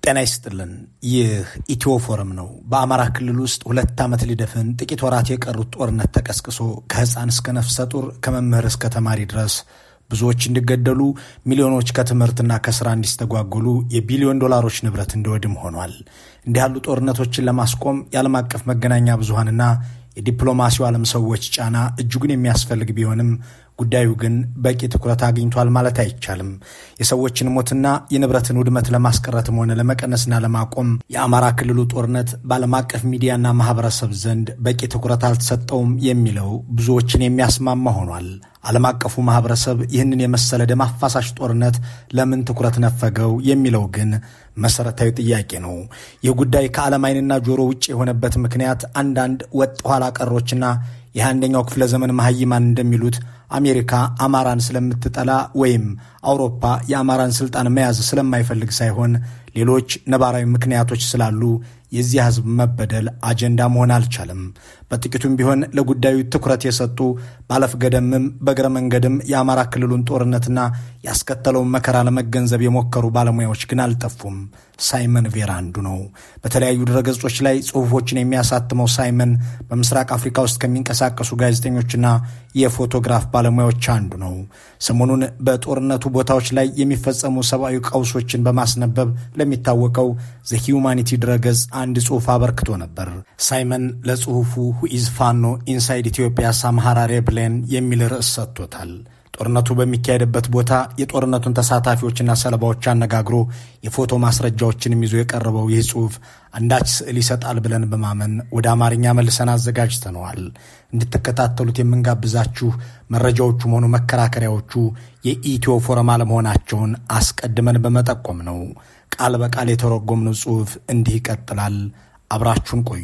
ጤና ይስጥልን። ይህ ኢትዮ ፎረም ነው። በአማራ ክልል ውስጥ ሁለት ዓመት ሊደፍን ጥቂት ወራት የቀሩት ጦርነት ተቀስቅሶ ከሕፃን እስከ ነፍሰ ጡር ከመምህር እስከ ተማሪ ድረስ ብዙዎች እንዲገደሉ፣ ሚሊዮኖች ከትምህርትና ከስራ እንዲስተጓጎሉ፣ የቢሊዮን ዶላሮች ንብረት እንዲወድም ሆኗል። እንዲህ ያሉ ጦርነቶችን ለማስቆም የዓለም አቀፍ መገናኛ ብዙሃንና የዲፕሎማሲው ዓለም ሰዎች ጫና እጅጉን የሚያስፈልግ ቢሆንም ጉዳዩ ግን በቂ ትኩረት አግኝቷል ማለት አይቻልም። የሰዎችን ሞትና የንብረትን ውድመት ለማስቀረትም ሆነ ለመቀነስና ለማቆም የአማራ ክልሉ ጦርነት በዓለም አቀፍ ሚዲያና ማህበረሰብ ዘንድ በቂ ትኩረት አልተሰጠውም የሚለው ብዙዎችን የሚያስማማ ሆኗል። ዓለም አቀፉ ማህበረሰብ ይህንን የመሰለ ደም አፋሳሽ ጦርነት ለምን ትኩረት ነፈገው የሚለው ግን መሰረታዊ ጥያቄ ነው። ይህ ጉዳይ ከዓለም ዓይንና ጆሮ ውጭ የሆነበት ምክንያት አንዳንድ ወጥ ኋላ ቀሮችና የአንደኛው ክፍለ ዘመን መሐይማን እንደሚሉት አሜሪካ አማራን ስለምትጠላ ወይም አውሮፓ የአማራን ስልጣን መያዝ ስለማይፈልግ ሳይሆን ሌሎች ነባራዊ ምክንያቶች ስላሉ የዚህ ሕዝብ መበደል አጀንዳ መሆን አልቻለም። በጥቂቱም ቢሆን ለጉዳዩ ትኩረት የሰጡ ባለፍ ገደምም በእግረ መንገድም የአማራ ክልሉን ጦርነትና ያስከተለውን መከራ ለመገንዘብ የሞከሩ ባለሙያዎች ግን አልጠፉም። ሳይመን ቬራ አንዱ ነው። በተለያዩ ድረገጾች ላይ ጽሑፎችን የሚያሳትመው ሳይመን በምስራቅ አፍሪካ ውስጥ ከሚንቀሳቀሱ ጋዜጠኞችና የፎቶግራፍ ባለሙያዎች አንዱ ነው። ሰሞኑን በጦርነቱ ቦታዎች ላይ የሚፈጸሙ ሰብአዊ ቀውሶችን በማስነበብ ለሚታወቀው ዘ ሂዩማኒቲ ድረገጽ አንድ ጽሑፍ አበርክቶ ነበር። ሳይመን ለጽሑፉ ሁኢዝ ፋኖ ኢንሳይድ ኢትዮጵያ ሳምሃራ ሬብሌን የሚል ርዕስ ሰጥቶታል። ጦርነቱ በሚካሄድበት ቦታ የጦርነቱን ተሳታፊዎችና ሰለባዎች አነጋግሮ የፎቶ ማስረጃዎችንም ይዞ የቀረበው ይህ ጽሑፍ አንዳች ስዕል ይሰጣል ብለን በማመን ወደ አማርኛ መልሰን አዘጋጅተነዋል። እንድትከታተሉት የምንጋብዛችሁ መረጃዎቹም ሆኑ መከራከሪያዎቹ የኢትዮ ፎረም አለመሆናቸውን አስቀድመን በመጠቆም ነው። ቃል በቃል የተረጎምነው ጽሑፍ እንዲህ ይቀጥላል። አብራችሁን ቆዩ።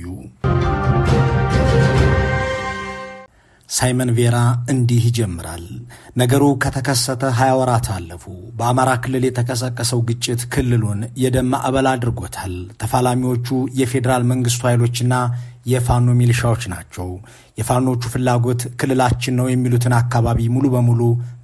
ሳይመን ቬራ እንዲህ ይጀምራል። ነገሩ ከተከሰተ ሀያ ወራት አለፉ። በአማራ ክልል የተቀሰቀሰው ግጭት ክልሉን የደም ማዕበል አድርጎታል። ተፋላሚዎቹ የፌዴራል መንግስቱ ኃይሎችና የፋኖ ሚሊሻዎች ናቸው። የፋኖቹ ፍላጎት ክልላችን ነው የሚሉትን አካባቢ ሙሉ በሙሉ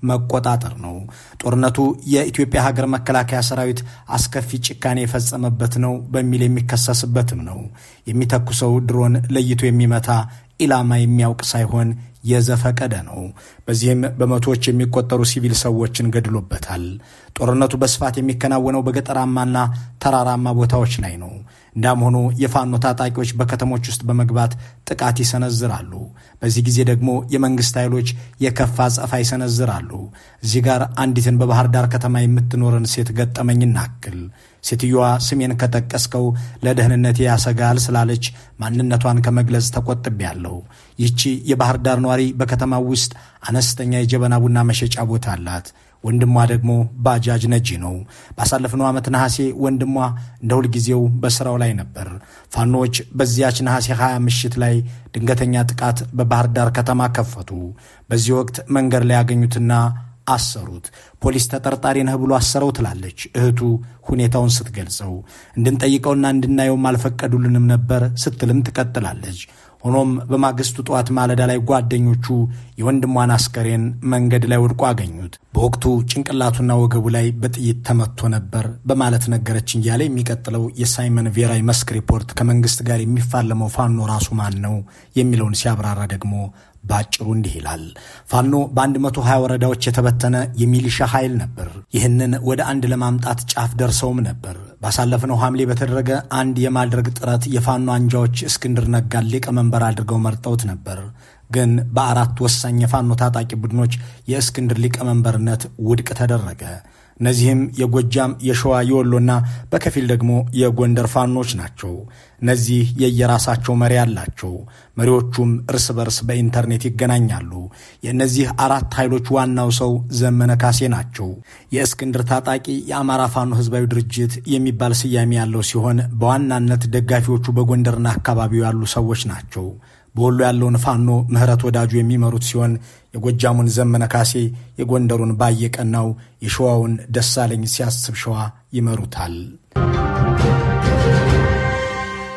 መቆጣጠር ነው። ጦርነቱ የኢትዮጵያ ሀገር መከላከያ ሰራዊት አስከፊ ጭካኔ የፈጸመበት ነው በሚል የሚከሰስበትም ነው። የሚተኩሰው ድሮን ለይቶ የሚመታ ኢላማ የሚያውቅ ሳይሆን የዘፈቀደ ነው። በዚህም በመቶዎች የሚቆጠሩ ሲቪል ሰዎችን ገድሎበታል። ጦርነቱ በስፋት የሚከናወነው በገጠራማና ተራራማ ቦታዎች ላይ ነው። እንዳም ሆኖ የፋኖ ታጣቂዎች በከተሞች ውስጥ በመግባት ጥቃት ይሰነዝራሉ። በዚህ ጊዜ ደግሞ የመንግስት ኃይሎች የከፋ ጸፋ ይሰነዝራሉ። እዚህ ጋር አንዲትን በባህር ዳር ከተማ የምትኖረን ሴት ገጠመኝ እናክል። ሴትዮዋ ስሜን ከጠቀስከው ለደህንነቴ ያሰጋል ስላለች ማንነቷን ከመግለጽ ተቆጥቤያለሁ። ይህቺ የባህር ዳር ነዋሪ በከተማው ውስጥ አነስተኛ የጀበና ቡና መሸጫ ቦታ አላት። ወንድሟ ደግሞ ባጃጅ ነጂ ነው። ባሳለፍነው ዓመት ነሐሴ ወንድሟ እንደ ሁልጊዜው በሥራው ላይ ነበር። ፋኖዎች በዚያች ነሐሴ 20 ምሽት ላይ ድንገተኛ ጥቃት በባህር ዳር ከተማ ከፈቱ። በዚህ ወቅት መንገድ ላይ ያገኙትና አሰሩት። ፖሊስ ተጠርጣሪ ነህ ብሎ አሰረው ትላለች እህቱ ሁኔታውን ስትገልጸው። እንድንጠይቀውና እንድናየውም አልፈቀዱልንም ነበር ስትልም ትቀጥላለች። ሆኖም በማግስቱ ጠዋት ማለዳ ላይ ጓደኞቹ የወንድሟን አስከሬን መንገድ ላይ ወድቆ አገኙት። በወቅቱ ጭንቅላቱና ወገቡ ላይ በጥይት ተመቶ ነበር በማለት ነገረች እያለ የሚቀጥለው የሳይመን ቬራ መስክ ሪፖርት ከመንግስት ጋር የሚፋለመው ፋኖ ራሱ ማን ነው የሚለውን ሲያብራራ ደግሞ በአጭሩ እንዲህ ይላል። ፋኖ በ120 ወረዳዎች የተበተነ የሚሊሻ ኃይል ነበር። ይህንን ወደ አንድ ለማምጣት ጫፍ ደርሰውም ነበር። ባሳለፍነው ሐምሌ በተደረገ አንድ የማድረግ ጥረት የፋኖ አንጃዎች እስክንድር ነጋን ሊቀመንበር አድርገው መርጠውት ነበር። ግን በአራት ወሳኝ የፋኖ ታጣቂ ቡድኖች የእስክንድር ሊቀመንበርነት ውድቅ ተደረገ። እነዚህም የጎጃም፣ የሸዋ፣ የወሎና በከፊል ደግሞ የጎንደር ፋኖች ናቸው። እነዚህ የየራሳቸው መሪ አላቸው። መሪዎቹም እርስ በርስ በኢንተርኔት ይገናኛሉ። የእነዚህ አራት ኃይሎች ዋናው ሰው ዘመነ ካሴ ናቸው። የእስክንድር ታጣቂ የአማራ ፋኖ ህዝባዊ ድርጅት የሚባል ስያሜ ያለው ሲሆን በዋናነት ደጋፊዎቹ በጎንደርና አካባቢው ያሉ ሰዎች ናቸው። በወሎ ያለውን ፋኖ ምህረት ወዳጁ የሚመሩት ሲሆን የጎጃሙን ዘመነ ካሴ፣ የጎንደሩን ባየቀናው፣ የሸዋውን ደሳለኝ ሲያስብ ሸዋ ይመሩታል።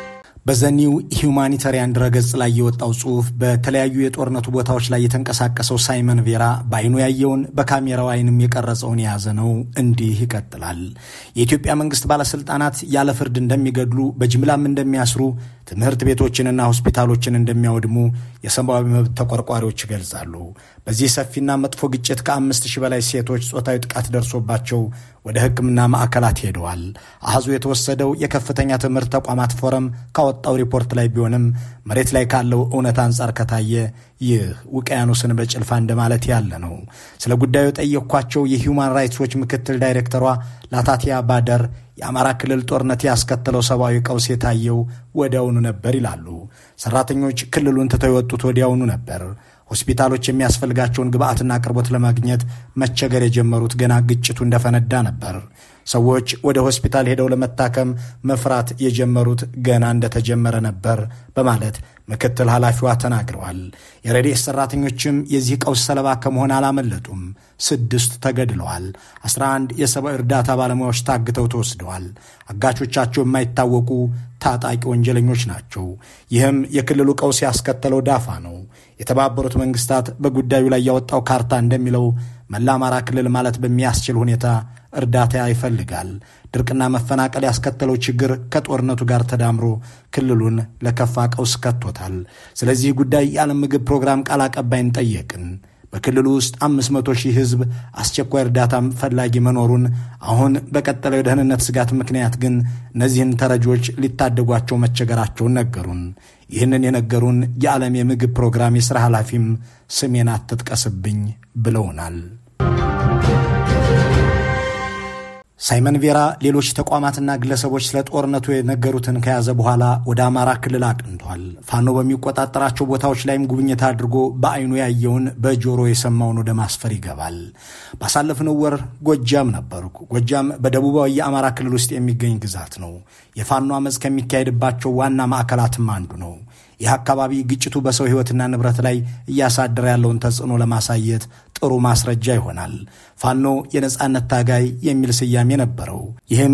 በዘኒው ሂውማኒታሪያን ድረገጽ ላይ የወጣው ጽሑፍ በተለያዩ የጦርነቱ ቦታዎች ላይ የተንቀሳቀሰው ሳይመን ቬራ በአይኑ ያየውን በካሜራው አይንም የቀረጸውን የያዘ ነው። እንዲህ ይቀጥላል። የኢትዮጵያ መንግስት ባለስልጣናት ያለ ፍርድ እንደሚገድሉ፣ በጅምላም እንደሚያስሩ፣ ትምህርት ቤቶችንና ሆስፒታሎችን እንደሚያወድሙ የሰብአዊ መብት ተቆርቋሪዎች ይገልጻሉ። በዚህ ሰፊና መጥፎ ግጭት ከአምስት ሺህ በላይ ሴቶች ጾታዊ ጥቃት ደርሶባቸው ወደ ሕክምና ማዕከላት ሄደዋል። አሃዙ የተወሰደው የከፍተኛ ትምህርት ተቋማት ፎረም ካወጣው ሪፖርት ላይ ቢሆንም መሬት ላይ ካለው እውነት አንጻር ከታየ ይህ ውቅያኖስን በጭልፋ እንደማለት ያለ ነው። ስለ ጉዳዩ የጠየቅኳቸው የሂውማን ራይትስ ዎች ምክትል ዳይሬክተሯ ላታቲያ ባደር የአማራ ክልል ጦርነት ያስከተለው ሰብአዊ ቀውስ የታየው ወዲያውኑ ነበር ይላሉ። ሰራተኞች ክልሉን ትተው የወጡት ወዲያውኑ ነበር። ሆስፒታሎች የሚያስፈልጋቸውን ግብአትና አቅርቦት ለማግኘት መቸገር የጀመሩት ገና ግጭቱ እንደፈነዳ ነበር። ሰዎች ወደ ሆስፒታል ሄደው ለመታከም መፍራት የጀመሩት ገና እንደተጀመረ ነበር በማለት ምክትል ኃላፊዋ ተናግረዋል። የረድኤት ሰራተኞችም የዚህ ቀውስ ሰለባ ከመሆን አላመለጡም። ስድስት ተገድለዋል። 11 የሰብአዊ እርዳታ ባለሙያዎች ታግተው ተወስደዋል። አጋቾቻቸው የማይታወቁ ታጣቂ ወንጀለኞች ናቸው። ይህም የክልሉ ቀውስ ያስከተለው ዳፋ ነው። የተባበሩት መንግስታት በጉዳዩ ላይ ያወጣው ካርታ እንደሚለው መላ አማራ ክልል ማለት በሚያስችል ሁኔታ እርዳታ ይፈልጋል። ድርቅና መፈናቀል ያስከተለው ችግር ከጦርነቱ ጋር ተዳምሮ ክልሉን ለከፋ ቀውስ ከቶታል። ስለዚህ ጉዳይ የዓለም ምግብ ፕሮግራም ቃል አቀባይን ጠየቅን። በክልሉ ውስጥ አምስት መቶ ሺህ ሕዝብ አስቸኳይ እርዳታ ፈላጊ መኖሩን አሁን በቀጠለው የደህንነት ስጋት ምክንያት ግን እነዚህን ተረጂዎች ሊታደጓቸው መቸገራቸውን ነገሩን። ይህንን የነገሩን የዓለም የምግብ ፕሮግራም የሥራ ኃላፊም ስሜን አትጥቀስብኝ ብለውናል። ሳይመን ቬራ ሌሎች ተቋማትና ግለሰቦች ስለ ጦርነቱ የነገሩትን ከያዘ በኋላ ወደ አማራ ክልል አቅንቷል። ፋኖ በሚቆጣጠራቸው ቦታዎች ላይም ጉብኝት አድርጎ በአይኑ ያየውን በጆሮ የሰማውን ወደ ማስፈር ይገባል። ባሳለፍነው ወር ጎጃም ነበርኩ። ጎጃም በደቡባዊ የአማራ ክልል ውስጥ የሚገኝ ግዛት ነው። የፋኖ አመፅ ከሚካሄድባቸው ዋና ማዕከላትም አንዱ ነው። ይህ አካባቢ ግጭቱ በሰው ሕይወትና ንብረት ላይ እያሳደረ ያለውን ተጽዕኖ ለማሳየት ጥሩ ማስረጃ ይሆናል። ፋኖ የነጻነት ታጋይ የሚል ስያሜ ነበረው። ይህም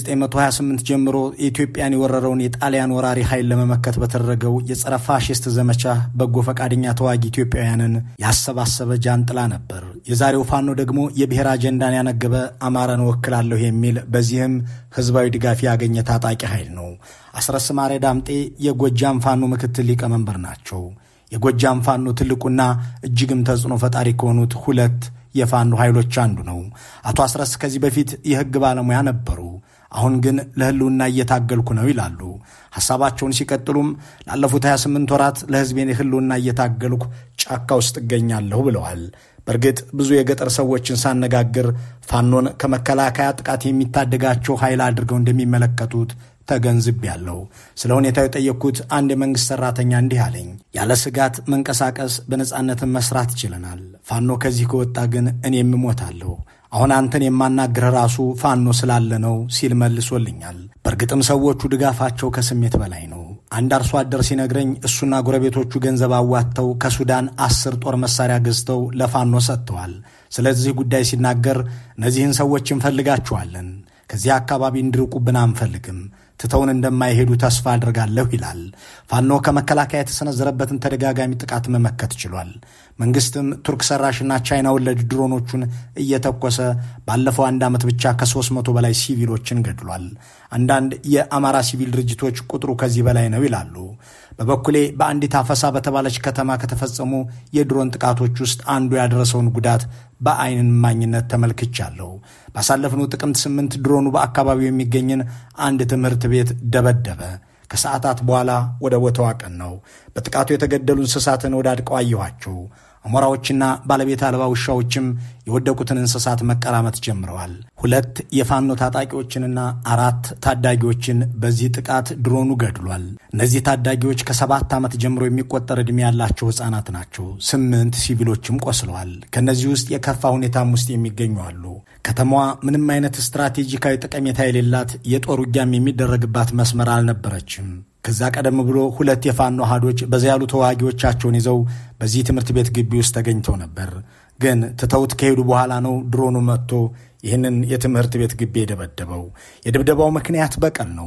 ከ1928 ጀምሮ የኢትዮጵያን የወረረውን የጣሊያን ወራሪ ኃይል ለመመከት በተደረገው የጸረ ፋሽስት ዘመቻ በጎ ፈቃደኛ ተዋጊ ኢትዮጵያውያንን ያሰባሰበ ጃንጥላ ነበር። የዛሬው ፋኖ ደግሞ የብሔር አጀንዳን ያነገበ አማራን እወክላለሁ የሚል በዚህም ህዝባዊ ድጋፍ ያገኘ ታጣቂ ኃይል ነው። አስረስ ማሬ ዳምጤ የጎጃም ፋኖ ምክትል ሊቀመንበር ናቸው። የጎጃም ፋኖ ትልቁና እጅግም ተጽዕኖ ፈጣሪ ከሆኑት ሁለት የፋኖ ኃይሎች አንዱ ነው። አቶ አስረስ ከዚህ በፊት የህግ ባለሙያ ነበሩ። አሁን ግን ለህልውና እየታገልኩ ነው ይላሉ። ሐሳባቸውን ሲቀጥሉም ላለፉት 28 ወራት ለህዝቤን ህልውና እየታገልኩ ጫካ ውስጥ እገኛለሁ ብለዋል። በእርግጥ ብዙ የገጠር ሰዎችን ሳነጋግር ፋኖን ከመከላከያ ጥቃት የሚታደጋቸው ኃይል አድርገው እንደሚመለከቱት ተገንዝቤያለሁ። ስለ ሁኔታው የጠየቅኩት አንድ የመንግሥት ሠራተኛ እንዲህ አለኝ። ያለ ስጋት መንቀሳቀስ በነጻነትን መስራት ይችለናል። ፋኖ ከዚህ ከወጣ ግን እኔም እሞታለሁ። አሁን አንተን የማናግርህ ራሱ ፋኖ ስላለ ነው ሲል መልሶልኛል። በእርግጥም ሰዎቹ ድጋፋቸው ከስሜት በላይ ነው። አንድ አርሶ አደር ሲነግረኝ እሱና ጎረቤቶቹ ገንዘብ አዋጥተው ከሱዳን አስር ጦር መሳሪያ ገዝተው ለፋኖ ሰጥተዋል። ስለዚህ ጉዳይ ሲናገር እነዚህን ሰዎች እንፈልጋቸዋለን ከዚህ አካባቢ እንዲርቁብን አንፈልግም። ትተውን እንደማይሄዱ ተስፋ አድርጋለሁ ይላል። ፋኖ ከመከላከያ የተሰነዘረበትን ተደጋጋሚ ጥቃት መመከት ችሏል። መንግስትም ቱርክ ሰራሽና ቻይና ወለድ ድሮኖቹን እየተኮሰ ባለፈው አንድ ዓመት ብቻ ከሦስት መቶ በላይ ሲቪሎችን ገድሏል። አንዳንድ የአማራ ሲቪል ድርጅቶች ቁጥሩ ከዚህ በላይ ነው ይላሉ። በበኩሌ በአንዲት አፈሳ በተባለች ከተማ ከተፈጸሙ የድሮን ጥቃቶች ውስጥ አንዱ ያደረሰውን ጉዳት በአይን እማኝነት ተመልክቻለሁ። ባሳለፍነው ጥቅምት ስምንት ድሮኑ በአካባቢው የሚገኝን አንድ ትምህርት ቤት ደበደበ። ከሰዓታት በኋላ ወደ ቦታው አቀናው። በጥቃቱ የተገደሉ እንስሳትን ወዳድቀው አየኋቸው። አሞራዎችና ባለቤት አልባ ውሻዎችም የወደቁትን እንስሳት መቀራመት ጀምረዋል። ሁለት የፋኖ ታጣቂዎችንና አራት ታዳጊዎችን በዚህ ጥቃት ድሮኑ ገድሏል። እነዚህ ታዳጊዎች ከሰባት ዓመት ጀምሮ የሚቆጠር ዕድሜ ያላቸው ሕፃናት ናቸው። ስምንት ሲቪሎችም ቆስለዋል። ከእነዚህ ውስጥ የከፋ ሁኔታም ውስጥ የሚገኙ አሉ። ከተማዋ ምንም አይነት ስትራቴጂካዊ ጠቀሜታ የሌላት የጦር ውጊያም የሚደረግባት መስመር አልነበረችም። ከዛ ቀደም ብሎ ሁለት የፋኖ አሃዶች በዛ ያሉ ተዋጊዎቻቸውን ይዘው በዚህ ትምህርት ቤት ግቢ ውስጥ ተገኝተው ነበር። ግን ትተውት ከሄዱ በኋላ ነው ድሮኑ መጥቶ ይህንን የትምህርት ቤት ግቢ የደበደበው። የድብደባው ምክንያት በቀል ነው።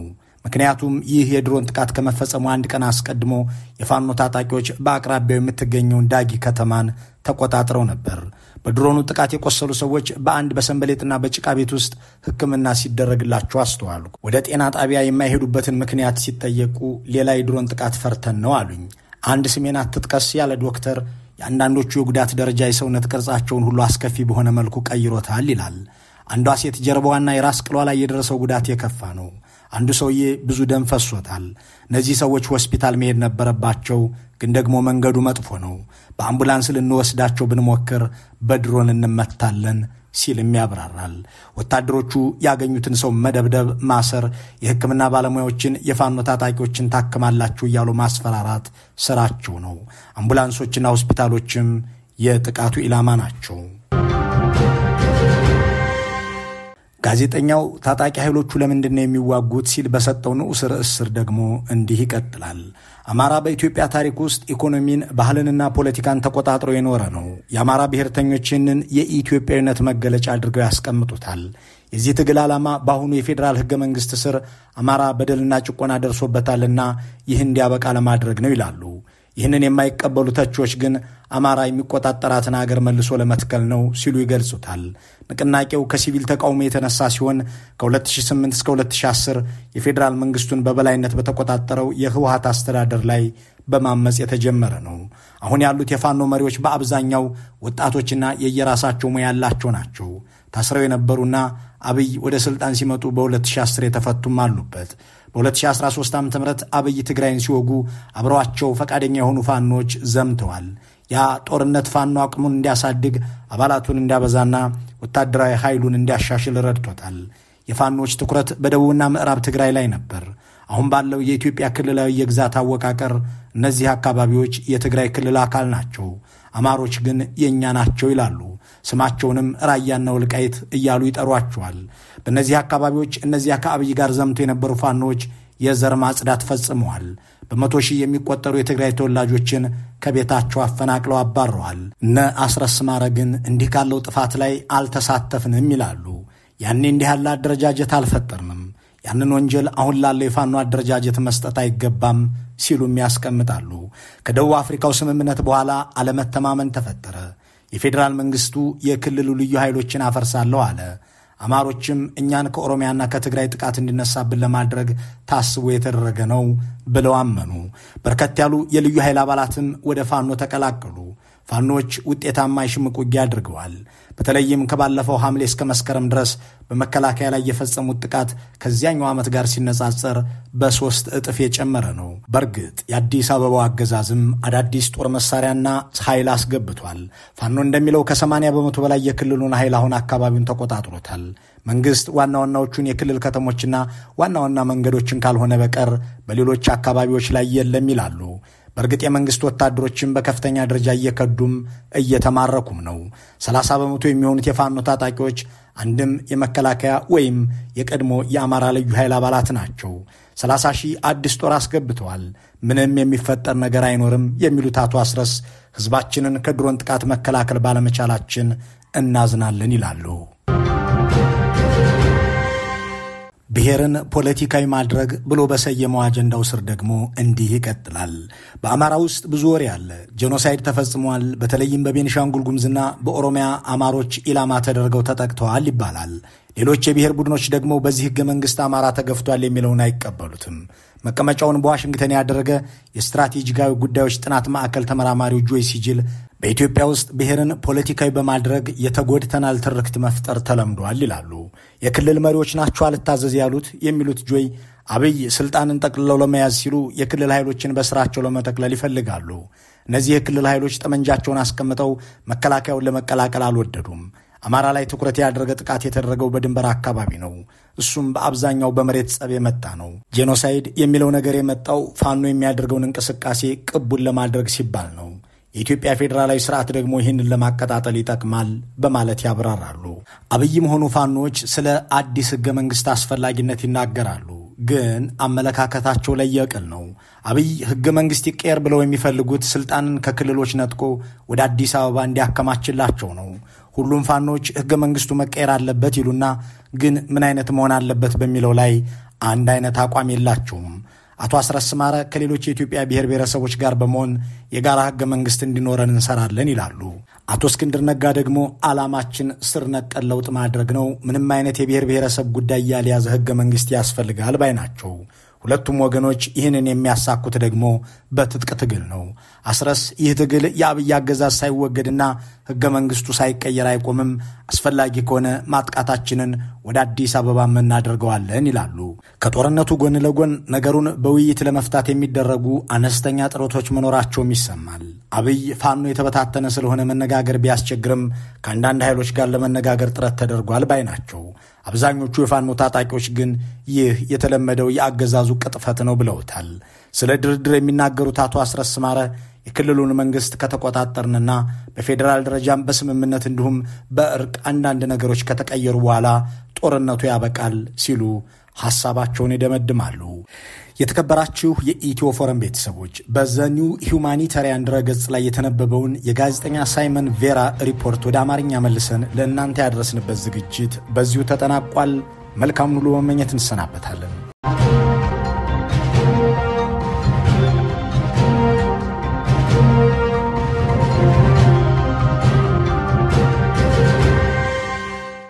ምክንያቱም ይህ የድሮን ጥቃት ከመፈጸሙ አንድ ቀን አስቀድሞ የፋኖ ታጣቂዎች በአቅራቢያው የምትገኘውን ዳጊ ከተማን ተቆጣጥረው ነበር። በድሮኑ ጥቃት የቆሰሉ ሰዎች በአንድ በሰንበሌጥና በጭቃ ቤት ውስጥ ሕክምና ሲደረግላቸው አስተዋሉ። ወደ ጤና ጣቢያ የማይሄዱበትን ምክንያት ሲጠየቁ ሌላ የድሮን ጥቃት ፈርተን ነው አሉኝ። አንድ ስሜን አትጥቀስ ያለ ዶክተር የአንዳንዶቹ የጉዳት ደረጃ የሰውነት ቅርጻቸውን ሁሉ አስከፊ በሆነ መልኩ ቀይሮታል ይላል። አንዷ ሴት ጀርባዋና የራስ ቅሏ ላይ የደረሰው ጉዳት የከፋ ነው። አንዱ ሰውዬ ብዙ ደም ፈሶታል። እነዚህ ሰዎች ሆስፒታል መሄድ ነበረባቸው፣ ግን ደግሞ መንገዱ መጥፎ ነው። በአምቡላንስ ልንወስዳቸው ብንሞክር በድሮን እንመታለን ሲልም ያብራራል። ወታደሮቹ ያገኙትን ሰው መደብደብ፣ ማሰር፣ የሕክምና ባለሙያዎችን የፋኖ ታጣቂዎችን ታክማላችሁ እያሉ ማስፈራራት ስራቸው ነው። አምቡላንሶችና ሆስፒታሎችም የጥቃቱ ኢላማ ናቸው። ጋዜጠኛው ታጣቂ ኃይሎቹ ለምንድን ነው የሚዋጉት ሲል በሰጠው ንዑስ ርዕስ ስር ደግሞ እንዲህ ይቀጥላል። አማራ በኢትዮጵያ ታሪክ ውስጥ ኢኮኖሚን፣ ባህልንና ፖለቲካን ተቆጣጥሮ የኖረ ነው። የአማራ ብሔርተኞች ይህንን የኢትዮጵያዊነት መገለጫ አድርገው ያስቀምጡታል። የዚህ ትግል ዓላማ በአሁኑ የፌዴራል ሕገ መንግሥት ስር አማራ በደልና ጭቆና ደርሶበታልና ይህ እንዲያበቃ ለማድረግ ነው ይላሉ። ይህንን የማይቀበሉ ተቺዎች ግን አማራ የሚቆጣጠራትን አገር መልሶ ለመትከል ነው ሲሉ ይገልጹታል። ንቅናቄው ከሲቪል ተቃውሞ የተነሳ ሲሆን ከ2008 እስከ 2010 የፌዴራል መንግስቱን በበላይነት በተቆጣጠረው የህወሀት አስተዳደር ላይ በማመፅ የተጀመረ ነው። አሁን ያሉት የፋኖ መሪዎች በአብዛኛው ወጣቶችና የየራሳቸው ሙያ ያላቸው ናቸው። ታስረው የነበሩና አብይ ወደ ስልጣን ሲመጡ በ2010 የተፈቱም አሉበት። በ2013 ዓ ም አብይ ትግራይን ሲወጉ አብረዋቸው ፈቃደኛ የሆኑ ፋኖች ዘምተዋል። ያ ጦርነት ፋኖ አቅሙን እንዲያሳድግ አባላቱን እንዲያበዛና ወታደራዊ ኃይሉን እንዲያሻሽል ረድቶታል። የፋኖች ትኩረት በደቡብና ምዕራብ ትግራይ ላይ ነበር። አሁን ባለው የኢትዮጵያ ክልላዊ የግዛት አወቃቀር እነዚህ አካባቢዎች የትግራይ ክልል አካል ናቸው። አማሮች ግን የእኛ ናቸው ይላሉ። ስማቸውንም ራያና ወልቃይት እያሉ ይጠሯቸዋል። በእነዚህ አካባቢዎች እነዚያ ከአብይ ጋር ዘምቶ የነበሩ ፋኖች የዘር ማጽዳት ፈጽመዋል። በመቶ ሺህ የሚቆጠሩ የትግራይ ተወላጆችን ከቤታቸው አፈናቅለው አባረዋል። እነ አስረስ ማረ ግን እንዲህ ካለው ጥፋት ላይ አልተሳተፍንም ይላሉ። ያኔ እንዲህ ያለ አደረጃጀት አልፈጠርንም፣ ያንን ወንጀል አሁን ላለው የፋኖ አደረጃጀት መስጠት አይገባም ሲሉም ያስቀምጣሉ። ከደቡብ አፍሪካው ስምምነት በኋላ አለመተማመን ተፈጠረ። የፌዴራል መንግስቱ የክልሉ ልዩ ኃይሎችን አፈርሳለሁ አለ። አማሮችም እኛን ከኦሮሚያና ከትግራይ ጥቃት እንዲነሳብን ለማድረግ ታስቦ የተደረገ ነው ብለው አመኑ። በርከት ያሉ የልዩ ኃይል አባላትም ወደ ፋኖ ተቀላቀሉ። ፋኖች ውጤታማ የሽምቅ ውጊያ አድርገዋል። በተለይም ከባለፈው ሐምሌ እስከ መስከረም ድረስ በመከላከያ ላይ የፈጸሙት ጥቃት ከዚያኛው ዓመት ጋር ሲነጻጸር በሦስት እጥፍ የጨመረ ነው። በእርግጥ የአዲስ አበባው አገዛዝም አዳዲስ ጦር መሳሪያና ኃይል አስገብቷል። ፋኖ እንደሚለው ከ80 በመቶ በላይ የክልሉን ኃይል አሁን አካባቢውን ተቆጣጥሮታል። መንግስት ዋና ዋናዎቹን የክልል ከተሞችና ዋና ዋና መንገዶችን ካልሆነ በቀር በሌሎች አካባቢዎች ላይ የለም ይላሉ። በእርግጥ የመንግስት ወታደሮችን በከፍተኛ ደረጃ እየከዱም እየተማረኩም ነው። 30 በመቶ የሚሆኑት የፋኖ ታጣቂዎች አንድም የመከላከያ ወይም የቀድሞ የአማራ ልዩ ኃይል አባላት ናቸው። 30 ሺህ አዲስ ጦር አስገብተዋል። ምንም የሚፈጠር ነገር አይኖርም የሚሉት አቶ አስረስ ህዝባችንን ከድሮን ጥቃት መከላከል ባለመቻላችን እናዝናለን ይላሉ። ብሔርን ፖለቲካዊ ማድረግ ብሎ በሰየመው አጀንዳው ስር ደግሞ እንዲህ ይቀጥላል። በአማራ ውስጥ ብዙ ወሬ አለ። ጄኖሳይድ ተፈጽሟል። በተለይም በቤኒሻንጉል ጉሙዝና በኦሮሚያ አማሮች ኢላማ ተደርገው ተጠቅተዋል ይባላል። ሌሎች የብሔር ቡድኖች ደግሞ በዚህ ህገ መንግስት አማራ ተገፍቷል የሚለውን አይቀበሉትም። መቀመጫውን በዋሽንግተን ያደረገ የስትራቴጂካዊ ጉዳዮች ጥናት ማዕከል ተመራማሪው ጆይ ሲጅል በኢትዮጵያ ውስጥ ብሔርን ፖለቲካዊ በማድረግ የተጎድተናል ትርክት መፍጠር ተለምዷል ይላሉ። የክልል መሪዎች ናቸው አልታዘዝ ያሉት የሚሉት ጆይ አብይ ስልጣንን ጠቅልለው ለመያዝ ሲሉ የክልል ኃይሎችን በስራቸው ለመጠቅለል ይፈልጋሉ። እነዚህ የክልል ኃይሎች ጠመንጃቸውን አስቀምጠው መከላከያውን ለመቀላቀል አልወደዱም። አማራ ላይ ትኩረት ያደረገ ጥቃት የተደረገው በድንበር አካባቢ ነው። እሱም በአብዛኛው በመሬት ጸብ የመጣ ነው። ጄኖሳይድ የሚለው ነገር የመጣው ፋኖ የሚያደርገውን እንቅስቃሴ ቅቡን ለማድረግ ሲባል ነው። የኢትዮጵያ ፌዴራላዊ ስርዓት ደግሞ ይህንን ለማቀጣጠል ይጠቅማል በማለት ያብራራሉ። አብይም ሆኑ ፋኖች ስለ አዲስ ህገ መንግስት አስፈላጊነት ይናገራሉ። ግን አመለካከታቸው ለየቅል ነው። አብይ ህገ መንግስት ይቀየር ብለው የሚፈልጉት ስልጣንን ከክልሎች ነጥቆ ወደ አዲስ አበባ እንዲያከማችላቸው ነው። ሁሉም ፋኖች ህገ መንግስቱ መቀየር አለበት ይሉና ግን ምን አይነት መሆን አለበት በሚለው ላይ አንድ አይነት አቋም የላቸውም። አቶ አስረስ ማረ ከሌሎች የኢትዮጵያ ብሔር ብሔረሰቦች ጋር በመሆን የጋራ ህገ መንግስት እንዲኖረን እንሰራለን ይላሉ። አቶ እስክንድር ነጋ ደግሞ ዓላማችን ስር ነቀል ለውጥ ማድረግ ነው፣ ምንም አይነት የብሔር ብሔረሰብ ጉዳይ ያልያዘ ህገ መንግስት ያስፈልጋል ባይ ናቸው። ሁለቱም ወገኖች ይህንን የሚያሳኩት ደግሞ በትጥቅ ትግል ነው። አስረስ ይህ ትግል የአብይ አገዛዝ ሳይወገድና ህገ መንግስቱ ሳይቀየር አይቆምም፣ አስፈላጊ ከሆነ ማጥቃታችንን ወደ አዲስ አበባ እናደርገዋለን ይላሉ። ከጦርነቱ ጎን ለጎን ነገሩን በውይይት ለመፍታት የሚደረጉ አነስተኛ ጥረቶች መኖራቸውም ይሰማል። አብይ ፋኖ የተበታተነ ስለሆነ መነጋገር ቢያስቸግርም ከአንዳንድ ኃይሎች ጋር ለመነጋገር ጥረት ተደርጓል ባይ ናቸው። አብዛኞቹ የፋኖ ታጣቂዎች ግን ይህ የተለመደው የአገዛዙ ቅጥፈት ነው ብለውታል። ስለ ድርድር የሚናገሩት አቶ አስረስ ማረ የክልሉን መንግስት ከተቆጣጠርንና በፌዴራል ደረጃም በስምምነት እንዲሁም በእርቅ አንዳንድ ነገሮች ከተቀየሩ በኋላ ጦርነቱ ያበቃል ሲሉ ሐሳባቸውን ይደመድማሉ። የተከበራችሁ የኢትዮ ፎረም ቤተሰቦች በዘኒው ሁማኒታሪያን ድረገጽ ላይ የተነበበውን የጋዜጠኛ ሳይመን ቬራ ሪፖርት ወደ አማርኛ መልሰን ለእናንተ ያደረስንበት ዝግጅት በዚሁ ተጠናቋል። መልካም ሁሉ መመኘት እንሰናበታለን።